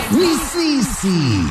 ni sisi.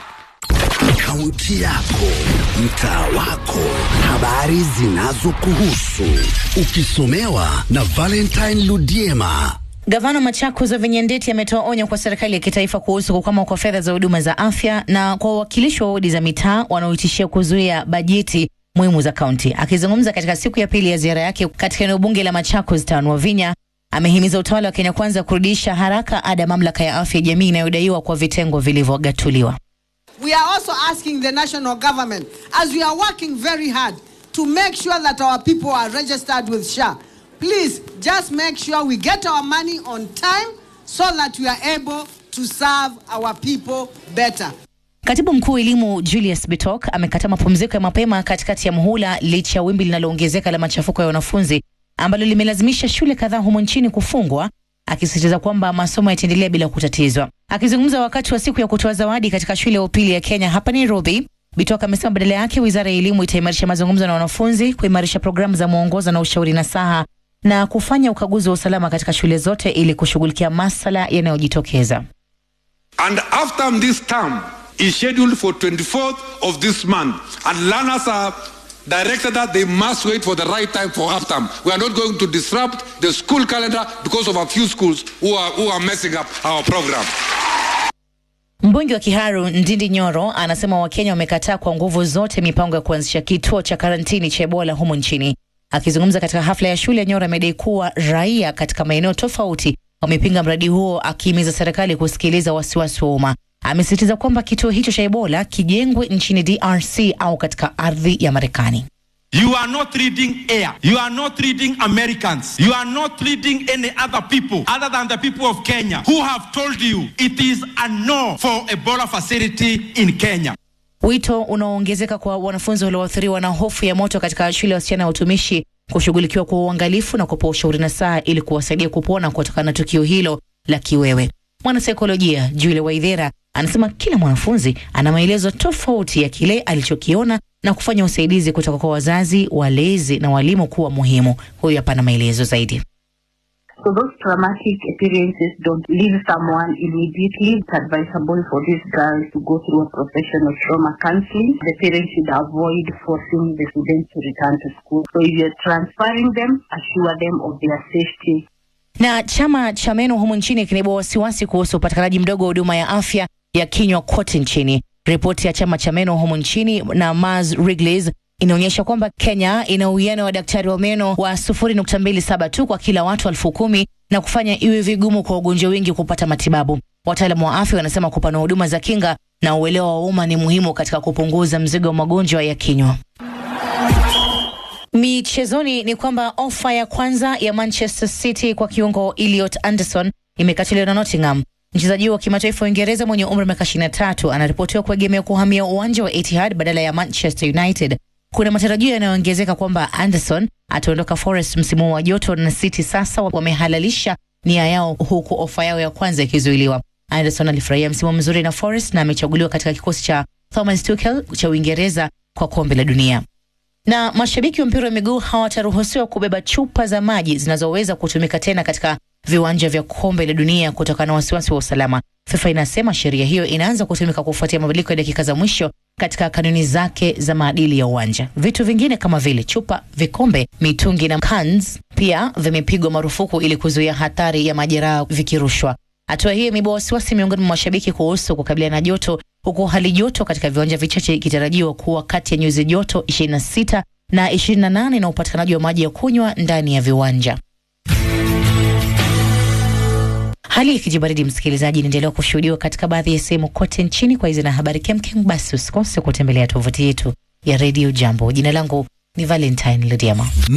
Kaunti yako, mtaa wako, habari zinazokuhusu, ukisomewa na Valentine Ludiema. Gavana Machakos Wavinya Ndeti ametoa onyo kwa serikali ya kitaifa kuhusu kukwama kwa fedha za huduma za afya na kwa wawakilishi wa wodi za mitaa wanaoitishia kuzuia bajeti muhimu za kaunti. Akizungumza katika siku ya pili ya ziara yake katika eneo bunge la Machakos Town, Wavinya amehimiza utawala wa Kenya Kwanza kurudisha haraka ada ya mamlaka ya afya ya jamii inayodaiwa kwa vitengo vilivyogatuliwa. We are also asking the national government, as we are working very hard to make sure that our people are registered with SHA, please just make sure we get our money on time so that we are able to serve our people better. Katibu mkuu wa elimu Julius Bitok amekataa mapumziko ya mapema katikati ya muhula licha ya wimbi linaloongezeka la machafuko ya wanafunzi ambalo limelazimisha shule kadhaa humo nchini kufungwa, akisisitiza kwamba masomo yataendelea bila kutatizwa. Akizungumza wakati wa siku ya kutoa zawadi katika shule ya upili ya Kenya hapa Nairobi, Bitok amesema badala yake wizara ya elimu itaimarisha mazungumzo na wanafunzi, kuimarisha programu za mwongozo na ushauri nasaha na kufanya ukaguzi wa usalama katika shule zote ili kushughulikia masala yanayojitokeza. And after this term is scheduled for 24th of this month, and learners are directed that they must wait for the right time for half term. We are not going to disrupt the school calendar because of a few schools who are, who are messing up our program. Mbunge wa Kiharu Ndindi Nyoro anasema Wakenya wamekataa kwa nguvu zote mipango ya kuanzisha kituo cha karantini cha Ebola humu nchini. Akizungumza katika hafla ya shule, Nyoro amedai kuwa raia katika maeneo tofauti wamepinga mradi huo, akihimiza serikali kusikiliza wasiwasi wa umma. Amesisitiza kwamba kituo hicho cha Ebola kijengwe nchini DRC au katika ardhi ya Marekani. You are not leading air. You are not leading Americans. You are not leading any other people other than the people of Kenya who have told you it is a no for Ebola facility in Kenya. Wito unaoongezeka kwa wanafunzi walioathiriwa na hofu ya moto katika shule ya wasichana ya utumishi kushughulikiwa kwa uangalifu na kupewa ushauri na saa ili kuwasaidia kupona kutokana na tukio hilo la kiwewe. Mwanasaikolojia Julie Waithera anasema kila mwanafunzi ana maelezo tofauti ya kile alichokiona na kufanya usaidizi kutoka kwa wazazi, walezi na walimu kuwa muhimu. Huyu hapa na maelezo zaidi. So those traumatic experiences don't leave someone immediately. It's advisable for these girls to go through a professional trauma counseling. The parents should avoid forcing the students to return to school. So if you're transferring them, assure them of their safety. Na chama cha meno humu nchini kinaibua wasiwasi kuhusu upatikanaji mdogo wa huduma ya afya ya kinywa kote nchini. Ripoti ya chama cha meno humu nchini na Mars Wrigley's inaonyesha kwamba Kenya ina uwiano wa daktari wa meno wa 0.27 tu kwa kila watu elfu kumi na kufanya iwe vigumu kwa wagonjwa wengi kupata matibabu. Wataalamu wa afya wanasema kupanua huduma za kinga na uelewa wa umma ni muhimu katika kupunguza mzigo wa magonjwa ya kinywa. Michezoni ni kwamba ofa ya kwanza ya Manchester City kwa kiungo Elliot Anderson imekatiliwa na Nottingham. Mchezaji wa kimataifa wa Uingereza mwenye umri wa miaka 23 anaripotiwa kuegemea kuhamia uwanja wa Etihad badala ya Manchester United. Kuna matarajio yanayoongezeka kwamba Anderson ataondoka Forest msimu wa joto, na City sasa wamehalalisha nia yao, huku ofa yao ya kwanza ikizuiliwa. Anderson alifurahia msimu mzuri na Forest na amechaguliwa katika kikosi cha Thomas Tuchel cha Uingereza kwa kombe la dunia na mashabiki wa mpira wa miguu hawataruhusiwa kubeba chupa za maji zinazoweza kutumika tena katika viwanja vya kombe la dunia kutokana na wasiwasi wa usalama. FIFA inasema sheria hiyo inaanza kutumika kufuatia mabadiliko ya dakika za mwisho katika kanuni zake za maadili ya uwanja. Vitu vingine kama vile chupa, vikombe, mitungi na cans pia vimepigwa marufuku ili kuzuia hatari ya majeraha vikirushwa. Hatua hiyo imeibua wasiwasi miongoni mwa mashabiki kuhusu kukabiliana na joto, huku hali joto katika viwanja vichache ikitarajiwa kuwa kati ya nyuzi joto 26 na 28 na upatikanaji wa maji ya kunywa ndani ya viwanja. Hali ya kijibaridi, msikilizaji, inaendelea kushuhudiwa katika baadhi ya sehemu kote nchini. Kwa hizi na habari kemkem, basi usikose kutembelea tovuti yetu ya redio Jambo. Jina langu ni Valentine Ludiama.